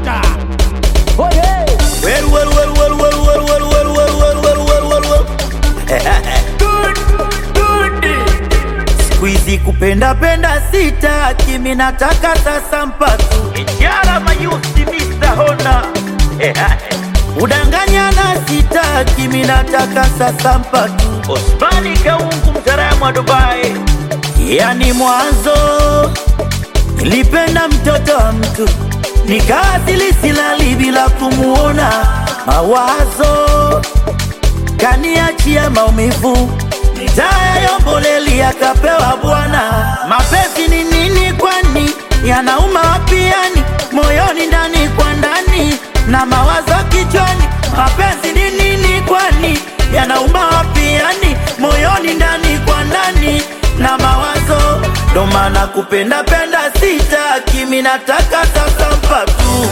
Marota. Well, well, well, well, well, well, well, well, well, well, well, well, well, well. Good, good. Siku hizi kupenda penda sitaki, mimi nataka sasa mpatu Ijara mayusi Mr. Honda Udanganyana sitaki, mimi nataka sasa mpatu Osmani Kaungu mtaalamu wa Dubai Yani mwanzo Nilipenda mtoto wa mtu nikawasili silali bila kumuona, mawazo kaniachia maumivu, taya yomboleli akapewa bwana. Mapenzi ni nini kwani? Yanauma wapi yani? Moyoni ndani kwa ndani na mawazo kichwani. Mapenzi ni nini kwani? Yanauma wapi yani? Moyoni ndani kwa ndani na mawazo ndo maana kupenda penda sitaki, mimi nataka sasa mpatu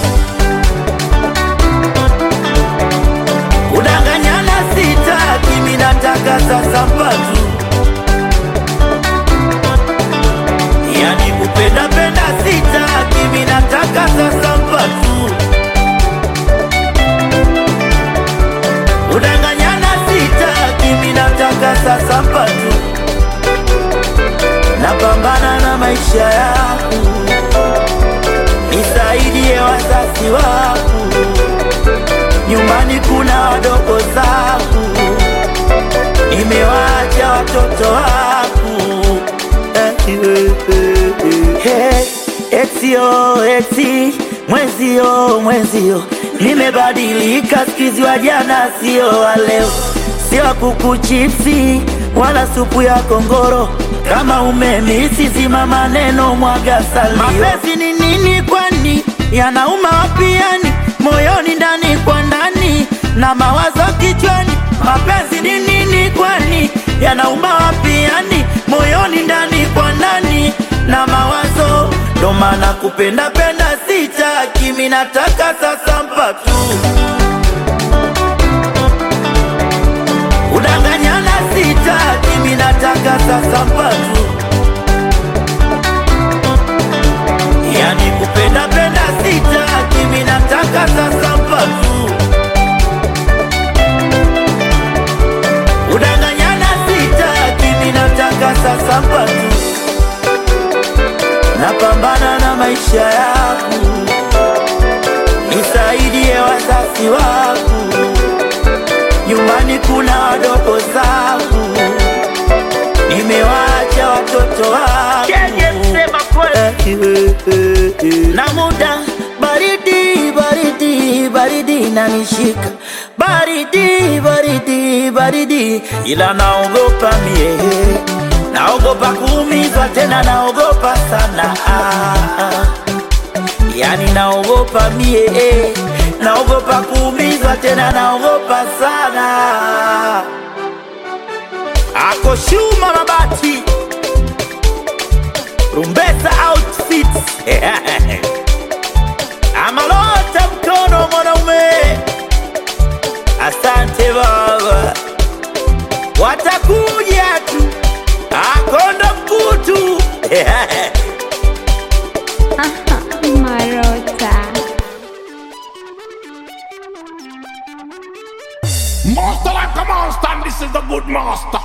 kudanganyana sitaki, mimi nataka sasa mpatu yani kupenda penda sitaki, mimi nataka sasa mpatu kudanganyana sitaki, mimi nataka sasa mpatu napambana na maisha yangu, nisaidie wazazi wangu, nyumbani kuna wadogo zangu, nimewaacha watoto wangu. Hey, etio eti mwezio mwezio, nimebadilika sikizi, wa jana sio wa leo, sio wa kuku chipsi wala supu ya kongoro kama umemisi zima maneno mwaga salio. Mapenzi ni nini kwani? Yanauma wapi yani? Moyoni ndani kwa ndani na mawazo kichwani. Mapenzi ni nini kwani? Yanauma wapi yani? Moyoni ndani kwa ndani na mawazo, ndo maana kupenda penda sitaki, mimi nataka sasa mpatu Udanganyana sitaki, mimi nataka sasa mpatu Yani kupenda penda sitaki, mimi nataka sasa mpatu Udanganyana sitaki, mimi nataka sasa mpatu Napambana na maisha yangu, nisaidie wazazi wangu nyumbani kuna wadogo zangu, nimewaacha watoto wangu na muda baridi baridi baridi nanishika baridi baridi baridi, ila naogopa mie, naogopa kuumizwa tena, naogopa sana ah, ah. Yani naogopa mie eh, naogopa kuumizwa tena, naogopa sana. Ako Shuma Mabati, Rumbesa Outfits Amalota mkono mwanaume, asante baba, watakuja tu, akondo mkutu Marota. Master like a monster, and this is the good master.